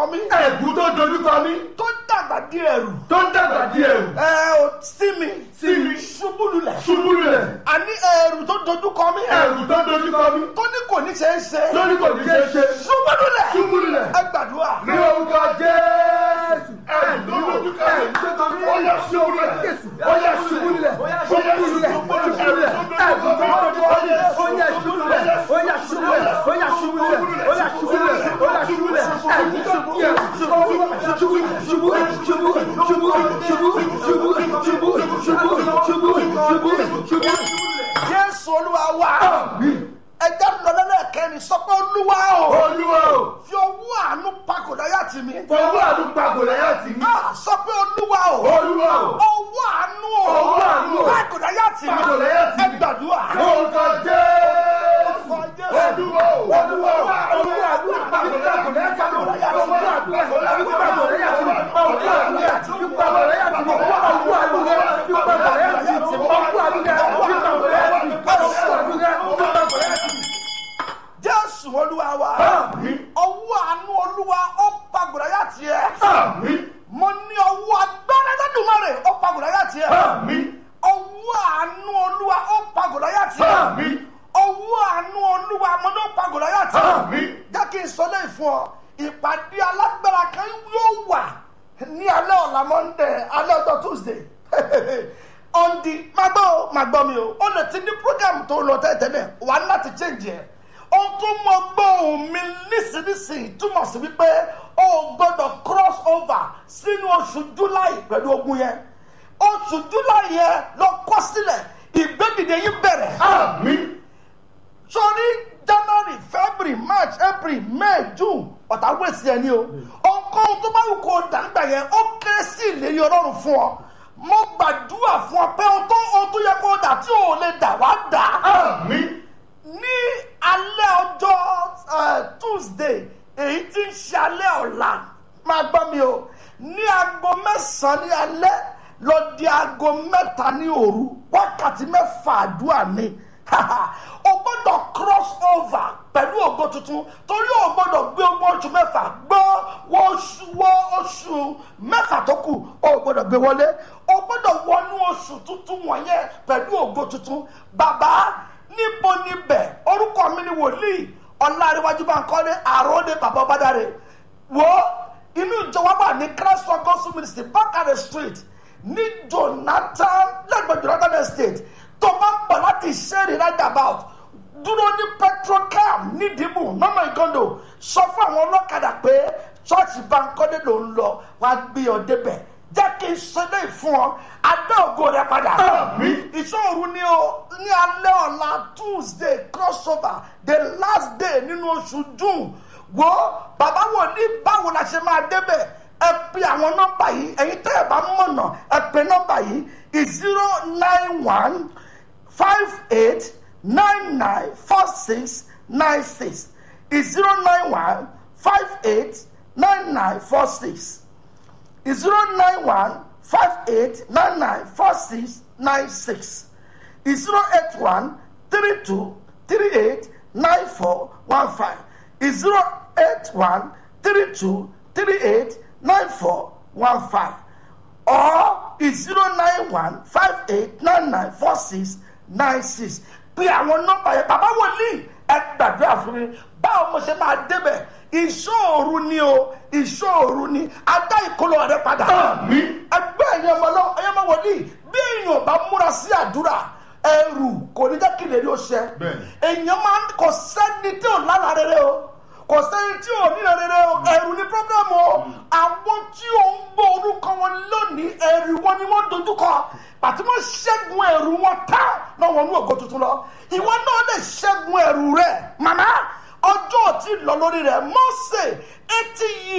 mí ẹ̀gún tó dojúkọ mí tó dàgbà di ẹrù tó ń dàgbà di ẹ̀rù ẹ ò sí mi sí mi ṣubú lulẹ̀ ṣubú lulẹ̀ àní ẹrù tó dojúkọ mí ẹ̀gún tó dojúkọ mí tó ní kò ní ṣe é ṣe lórí kò ní ṣe ṣe ṣubú lulẹ̀ ṣubú lulẹ̀ ẹ gbàdúrà ní orúkọ jésù ẹ̀gún tó dojúkọ ẹ̀gún tó dojúkọ mí ó yẹ ṣubú lulẹ̀ ó yẹ ṣubú lulẹ̀ ó yẹ ṣubú lulẹ̀ ẹ̀gún tó dojúkọ mí ó yẹ ṣubú lulẹ̀ ó yẹ ṣubú lulẹ̀ ó yẹ ṣubú lulẹ̀ ó yẹ ṣubú lulẹ̀ ó yẹ ṣubú lulẹ̀ ẹ̀gún tó di ẹ̀rù ṣubú ṣubú ṣubú ṣubú ṣubú ṣubú ṣubú ṣubú ṣubú ṣubú ṣubú. jésù olúwa wa ẹjẹ lọlẹ́lẹ́kẹ́ni sọ pé olúwa o olúwa o fi owó àánú pakòdà yá tì mí fọwọ́ àdúgbò àgọ́lẹ́yà tì mí Ah, sọ pé olúwa o olúwa o owó àánú o Owó àánú o. pakòdà yá tì mí Pakòdà yá tì mí. ẹ gbàdúrà orúkọ jésù olúwa o olúwa o olúwa àdúgbò àgọ́lẹ́yà tì mí fọwọ́ àdúgbò àgọ́lẹ́yà tì mí ọ̀gbọ́n àdúgbò àti fipá àgọ́lẹ́yà tì mí ọ̀gbọ́n àdúgbò fipá àgọ́lẹ́yà tì mí ọ̀gbọ́n àdúgbò fipá àgọ́lẹ́yà tì mí ọ̀gbọ́n àdúgbò fipá àgọ́lẹ́yà tì mí. jésù olúwa wa Àmín. owó àánú olúwa ó pakòdà yá tiẹ̀ àmín mo ní owó agbára lọ́dúnmọ́rẹ̀ ó pakòdà yá tiẹ̀ àmín owó àánú olúwa ó pakòdà yá tiẹ̀ àmín owó àánú olúwa mo ní ó pakòdà yá tiẹ̀ àmín jẹ́ kí n sọ lẹ́yìn fún ọ ìpàdé alágbára kan yóò wà ní alẹ́ ọ̀la monday alẹ́ ọjọ́ tuesday on the máa gbọ́ o máa gbọ́ mi o ó lè ti ní program tó lọ tẹ́tẹ́lẹ̀ wà á láti change ẹ̀ ohun tó mọ gbóhùn mi nísinsìnyí túmọ̀ sí wípé o ò gbọ́dọ̀ cross over sínú oṣù july pẹ̀lú ogun yẹn oṣù july yẹn lọ kọ́ sílẹ̀ ìgbẹ́dìde yín bẹ̀rẹ̀ àmín sórí january february march april may june ọ̀tá wẹ̀sì ẹ̀ ní o ohunkóhun tó bá wù kó o dàgbà yẹn ó kéré sí ìlérí ọlọ́run fún ọ mo gbàdúrà fún ọ pé ohun tó ohun tó yẹ kó o dà tí o ò lè dà wá dà àmín ní alẹ́ ọjọ́ eh, tuesday èyí tí ń ṣe alẹ́ ọ̀la máa gbọ́ mi o ní aago mẹ́sàn-án ní alẹ́ lọ di aago mẹ́ta ní òru wákàtí mẹ́fà àdúrà ni o gbọ́dọ̀ cross over pẹ̀lú ògo tuntun torí o gbọ́dọ̀ gbé ogún oṣù mẹ́fà gbọ́ wọ oṣù wọ oṣù mẹ́fà tó kù o gbọ́dọ̀ gbé wọlé o gbọ́dọ̀ wọnú oṣù tuntun wọ̀nyẹn pẹ̀lú ògo tuntun bàbá níbo níbẹ̀ orúkọ mi ni wòlíì ọ̀làríwájú bá ń kọ́lé àròdé bàbá ọbádàrẹ wo inú ìjọba wà ní christ for gospel ministry bákàrẹ street ní jonathan lẹ́gbẹ̀ẹ́ jonathan estate tó bá ń bọ̀ láti ṣẹ́ẹ̀rì roundabout dúró ní petrocam nídìbò nọ́mọ̀ ìgọ́ndò sọ fún àwọn ọlọ́kadà pé ṣọ́ọ̀ṣì bankole ló ń lọ wá gbé ọ débẹ̀ jẹ́ kí n ṣẹlẹ̀ fún ọ adé ògo rẹ padà Àmín. ìṣòro ni o ní alẹ́ ọ̀la tuesday crossover the last day nínú oṣù june wo bàbá wo ní báwo la ṣe máa débẹ̀ ẹ pe àwọn nọ́mbà yìí ẹ̀yin tẹ́ ẹ bá mọ̀nà ẹ pe nọ́mbà yìí zero nine one five eight nine nine four six nine six zero nine one five eight nine nine four six zero nine one five eight nine nine four six nine six zero eight one three two three eight nine four one five zero eight one three two three eight nine four one five or zero nine one five eight nine nine four six nine six pé àwọn nọ́mbà yẹn bàbá wòlíì ẹ gbàdúrà fún mi báwo mo ṣe máa débẹ̀ ìṣòro ni o ìṣòro ni adá ìkólọ rẹ padà àmín ẹgbẹ́ ẹ̀yin ọmọ lọ ẹ̀yin ọmọ wòlíì bí èèyàn ò bá múra sí àdúrà ẹrù kò ní jẹ́ kí lè rí o ṣẹ Bẹ́ẹ̀ni. èèyàn máa ń kò sẹ́ni tí ò lára rere o kò sẹ́ni tí ò nílò rere o ẹrù ní